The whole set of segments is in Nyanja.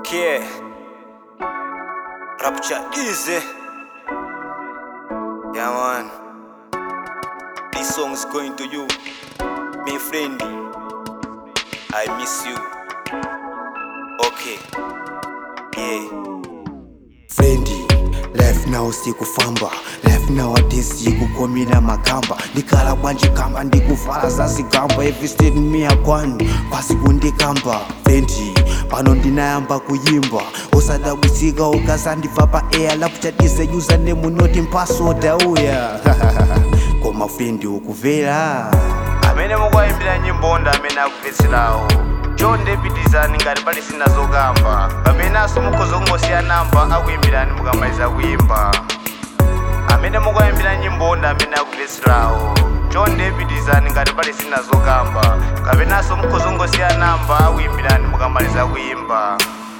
Okay. Rapture easy. Yeah, man. This song is going to you, my friend. I miss you. Okay. Yeah. frendi life now sikufamba life nowadays sikukomila makamba ndikhala bwanji kamba ndikuvala zazigamba everystead miya kwanu pasi kundikamba frendi pano ndinayamba kuyimba usadabwisika ukazandibva pa air lapuchatise username noti mpasoda uya koma frendi ukuvera amene mukuyimbira nyimbo ndi amene akupetserawo chonde pitizani ngati pali sinazokamba kapenanso mukhoza kungosiya namba akuyimbirani mukamaliza kuyimba amene mukuyimbira nyimbo ndi amene akupetserawo chonde pitizani ngati pali sinazokamba kapenanso mukhoza kungosiya namba akuyimbirani mukamaliza kuyimba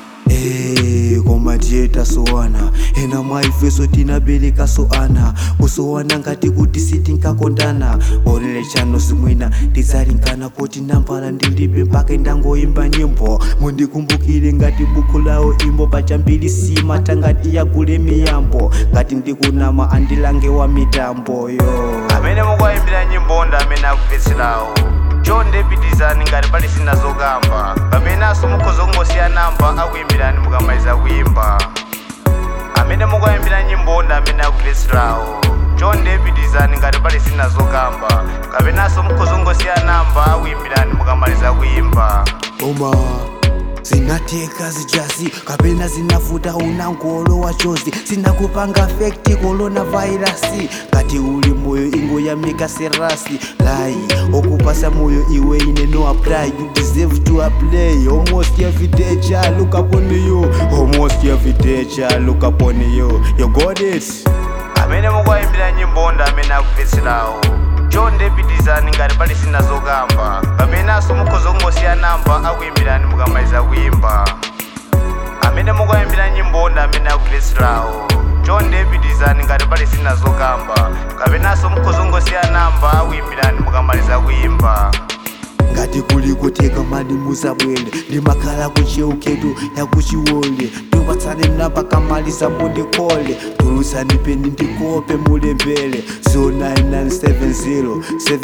Eh, koma tiye tasowana ena mwa ifeso tinabereka soana kusowana ngati kuti sitinkakondana onele chano zimwina tidzalinkana poti nambala ndilibe mpaka ndangoyimba nyimbo mundikumbukire ngati buku lawo imbo pachambiri sima tangati yagule miyambo ngati ndikunama andilange wa mitambo yo amene mukuyimbira nyimbo ndi amene akupetserawo chonde pitizani ngati pali sinazokamba kapenanso mukhoza kungosiya namba akuyimbirani mukamaliza kuyimba amene mukuyimbira nyimbo ndi amene akupetserawo chonde pitizani ngati pali sinazokamba kapenanso mukhoza kungosiya namba akuyimbirani mukamaliza kuyimba Oma zinateka zijazi kapena zinafuta unangolo wa chozi zinakupanga fekti corona virasi kati uli moyo ingoyamika serasi lai okupasa moyo iwe ine no apply you deserve to apply almost every day cha look upon you almost every day cha look upon you you got it amene mukuyimbira nyimbo ndi amene akupetserawo chonde pitizani ngati pali sinazokamba kapenanso mukhoza kungosiya namba akuyimbirani mukamaliza kuyimba amene mukuyimbira nyimbo ndi amene akupetserawo chonde pitizani ngati pali sinazokamba kapenanso mukhoza kungosiya namba akuyimbirani mukamaliza kuyimba ngati kuli kuteka mali muzabwele ndimakhala kucheuketu yakuchiwole ndiwatsane namba kamaliza mundikole tulusani peni ndikope mulembele 09970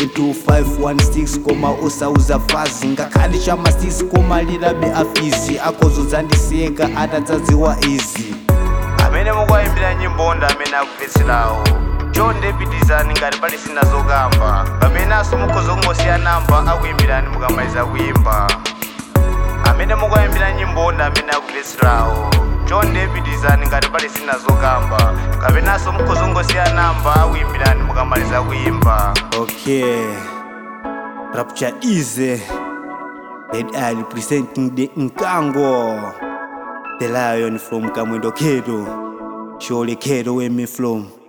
72516 koma usauza fazi ngakhale chama 6 koma lilabe afizi akhozo zandisiyeka atadzadziwa izi amene mukuyimbira nyimbo ndi amene akupetserawo chonde pitizani ngati pali sinazokamba kapenanso mukhoza kungosiya namba akuyimbirani mukamaliza kuyimba amene mukuyimbira nyimbo ndi amene akupetserawo chonde pitizani ngati pali sinazokamba kapenanso mukhoza kungosiya namba akuyimbirani mukamaliza kuyimba Okay, Rapture Easy, Ed Ali presenting the Nkango, the lion from Kamwendo Kedo, surely Kedo where me from.